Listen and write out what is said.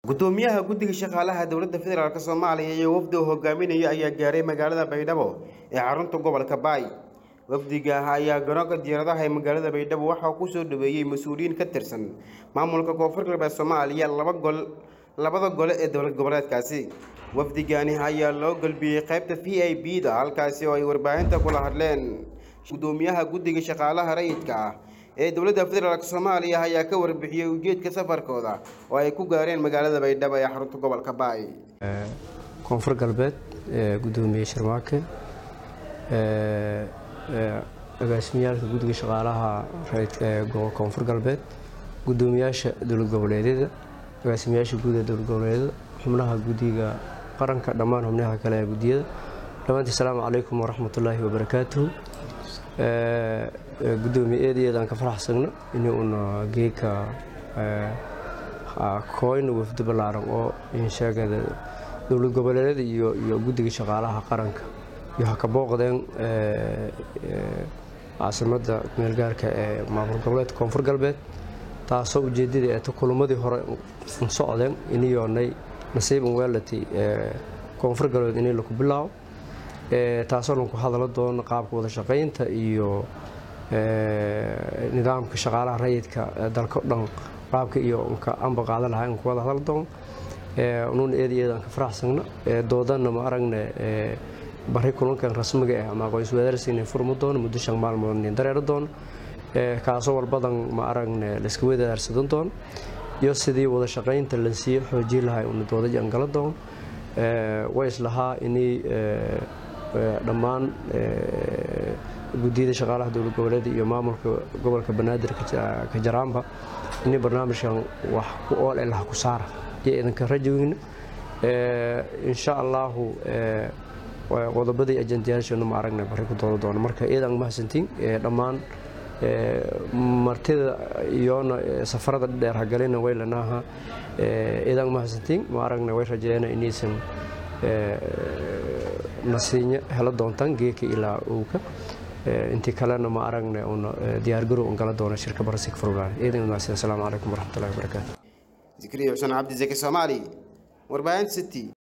gudoomiyaha guddiga shaqaalaha dowladda federaalk soomaaliya iyo wafdi uu hogaaminayo ayaa gaaray magaalada baydhabo ee xarunta gobolka baay wafdiga ayaa garoonka diyaaradaha ee magaalada baydhabo waxaa ku soo dhaweeyey mas-uuliyiin ka tirsan maamulka koonfur galbeed soomaaliya laba gol labada gole ee dowlad goboleedkaasi wafdigani ayaa loo galbiyey qaybta v i b da halkaasi oo ay warbaahinta kula hadleen gudoomiyaha guddiga shaqaalaha rayidka ah ee dowladda federaalk soomaaliya ayaa ka warbixiyey ujeedka safarkooda oo ay ku gaareen magaalada baydhabo ee xarunta gobolka baay koonfur galbeed gudoomiye sharmaake agaasimiyaalka guddiga shaqaalaha rayidka ee koonfur galbeed gudoomiyaasha dowlad goboleedyada agaasimayaasha guud ee dowlad goboleedyada xubnaha guddiga qaranka dhammaan xubnaha kale ee guddiyada dhammaantii asalaamu calaykum waraxmatullaahi wabarakaatuhu gudoomiye eed iyo eedaan ka faraxsagno in uuna geeka kooyna wafdi ballaaran oo insheegada dowlad goboleedyada iyo iyo guddiga shaqaalaha qaranka iyo ha ka booqdeen caasimadda meelgaarka ee maamul goboleedka koonfur galbeed taasoo ujeedadii eeta kulumadii hore socdeen iniyoonay nasiiban weelati koonfur galbeed inay laku bilaabo taasoo lanku hadalo doono qaabka wada shaqaynta iyo nidaamka shaqaalaha rayidka dalka o dhan qaabka iyo nka anba qaadan lahaa in ku wada hadal doono nuuna eed eedaan ka faraxsagna doodana ma aragne bari kulankan rasmiga ah ama aqoon iswadaarsiina furmi doono muddo shan maalmood nin dareero doono kaasoo walbadan ma aragne layska wadaarsadan doono iyo sidii wada shaqaynta lansiiyo xoojin lahaa una doodaji an gala doono way islahaa inay dhammaan guddiyada shaqaalaha dowlad goboleed iyo maamulka gobolka banaadir ka jaraanba inay barnaamijkan wax ku ool ee laha ku saara iyo idinka rajoweyna insha allaahu qodobadii ajandayaasheenu ma aragna bari ku dooda doono marka iyadan mahadsantiin dhammaan martida iyoona safarada dheer hagalina way lanaaha iyadan mahadsantiin ma aragna way rajeeyana inaysan nasiinyo helo doontaan geeka ilaa owka intii kalena ma aragne una diyaargarow un gala doona shirka barasik furgaan iyadan wanaagsan asalaamu calaykum waraxmatullahi wabarakaatu zikriya xuseen cabdi zaki soomaali warbaahinta city